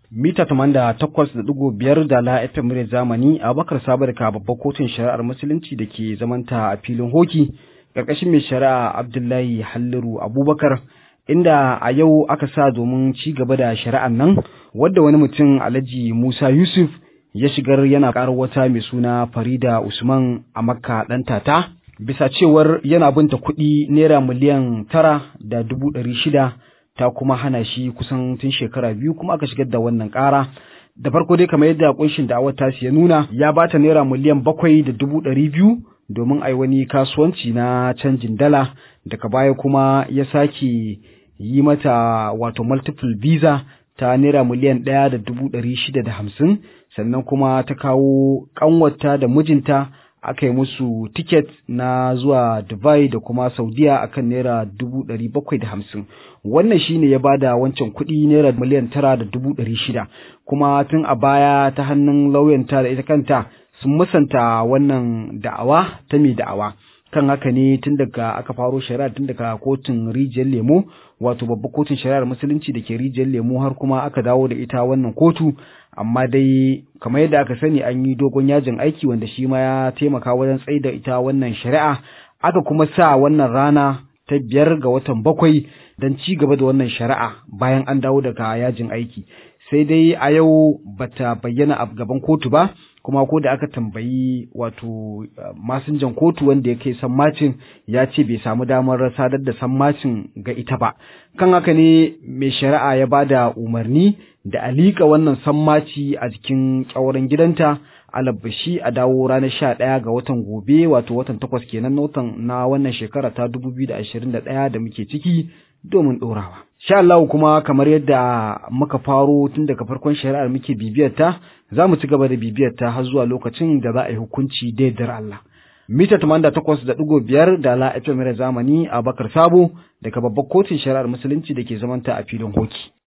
mita tamanda takwas da ɗigo biyar da la FM muryar zamani a bakar sabar ka babbar kotun shari'ar musulunci da ke zamanta a filin hoki ƙarƙashin mai shari'a abdullahi halliru abubakar inda a yau aka sa domin ci gaba da shari'ar nan wadda wani mutum alhaji musa yusuf ya shigar yana ƙarar wata mai suna farida usman a makka ɗan tata bisa cewar yana binta kuɗi naira miliyan tara da dubu ɗari shida ta kuma hana shi kusan tun shekara biyu kuma aka shigar da wannan ƙara da farko dai kamar yadda kunshin da'awar tasi ya nuna ya bata naira miliyan bakwai da dubu ɗari biyu domin ai wani kasuwanci na canjin dala daga baya kuma ya sake yi mata wato multiple visa ta naira miliyan ɗaya da dubu ɗari shida da hamsin sannan kuma ta kawo ƙanwata da mijinta aka yi musu tiket na zuwa Dubai da kuma Saudiya akan naira dubu ɗari bakwai da hamsin wannan shine ya bada wancan kuɗi naira miliyan tara da dubu ɗari shida kuma tun a baya ta hannun lauyanta da ita kanta sun musanta wannan da'awa ta mai da'awa kan haka ne tun daga aka faro shari'a tun daga kotun rijiyar lemo wato babbar kotun shari'ar musulunci da ke rijiyar lemo har kuma aka dawo da ita wannan kotu amma dai kamar yadda aka sani an yi dogon yajin aiki wanda shi ma ya taimaka wajen tsaida ita wannan shari'a aka kuma sa wannan rana ta biyar ga watan bakwai don ci gaba da wannan shari'a bayan an dawo daga yajin aiki sai dai a yau bata bayyana a gaban kotu ba kuma ko da aka tambayi wato masinjan kotu wanda ya kai sammacin ya ce bai samu damar sadar da sammacin ga ita ba kan haka ne mai shari'a ya ba da umarni da alika wannan sammaci a jikin ƙyauren gidanta alabbashi a dawo ranar sha ɗaya ga watan gobe wato watan takwas kenan na watan na wannan shekara ta dubu biyu da ashirin da ɗaya da muke ciki domin ɗorawa. Sha Allah kuma kamar yadda muka faro tun daga farkon shari'ar muke bibiyar ta za mu ci gaba da bibiyar ta har zuwa lokacin da za a yi hukunci daidar Allah. Mita tamanda takwas da ɗigo biyar da la FM zamani a Bakar Sabo daga babbar kotun shari'ar musulunci da ke zamanta a filin hoki.